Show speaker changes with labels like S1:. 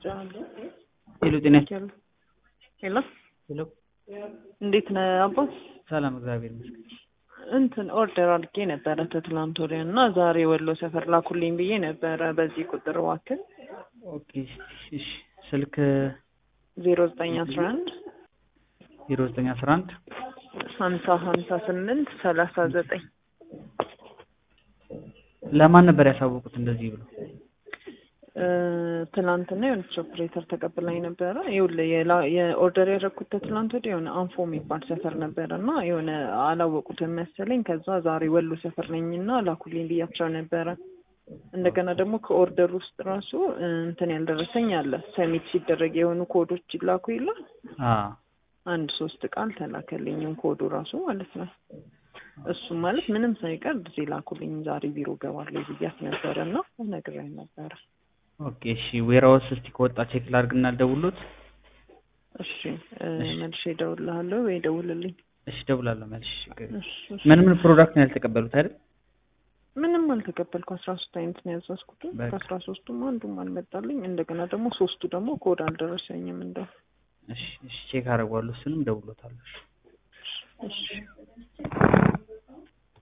S1: ሄሎ ጤና
S2: ሄሎ
S1: ሄሎ
S2: እንዴት ነህ አባት?
S1: ሰላም እግዚአብሔር ይመስገን።
S2: እንትን ኦርደር አድርጌ ነበረ ከትላንት ወዲያ እና ዛሬ ወሎ ሰፈር ላኩልኝ ብዬ ነበረ በዚህ ቁጥር እባክህ
S1: ኦኬ እሺ ስልክ
S2: ዜሮ ዘጠኝ አስራ አንድ
S1: ዜሮ ዘጠኝ አስራ አንድ
S2: ሀምሳ ሀምሳ ስምንት ሰላሳ ዘጠኝ
S1: ለማን ነበር ያሳወቁት እንደዚህ ብሎ?
S2: ትናንትና የሆነች ኦፕሬተር ተቀብላኝ ነበረ። ይኸውልህ የላ- የኦርደር ያደረኩት ከትላንት ወዲያ የሆነ አንፎ የሚባል ሰፈር ነበረ እና የሆነ አላወቁትም መሰለኝ። ከዛ ዛሬ ወሎ ሰፈር ነኝና ላኩልኝ ብያቸው ነበረ። እንደገና ደግሞ ከኦርደር ውስጥ ራሱ እንትን ያልደረሰኝ አለ። ሰሚት ሲደረግ የሆኑ ኮዶች ይላኩ የለ
S1: አዎ
S2: አንድ ሶስት ቃል ተላከልኝም ኮዱ ራሱ ማለት ነው። እሱ ማለት ምንም ሳይቀር ጊዜ ላኩልኝ ዛሬ ቢሮ ገባለሁ ብያት ነበረ እና ነግራኝ ነበረ።
S1: ኦኬ እሺ ዌራውስ እስቲ ከወጣ ቼክ ላድርግና ልደውልሎት።
S2: እሺ እ መልሼ እደውልልሃለሁ ወይ ደውልልኝ።
S1: እሺ እደውላለሁ መልሽ።
S2: እሺ፣ እሺ።
S1: ምን ምን ፕሮዳክት ነው ያልተቀበሉት አይደል?
S2: ምንም አልተቀበልኩ። አስራ ሶስት አይነት ነው ያዘዝኩት።
S1: በቃ።
S2: ከአስራ ሶስቱም አንዱም አልመጣልኝ። እንደገና ደግሞ ሶስቱ ደግሞ ኮድ አልደረሰኝም። እንደው
S1: እሺ እሺ ቼክ አደርገዋለሁ። እሱንም እደውልሎታለሁ። እሺ
S2: እሺ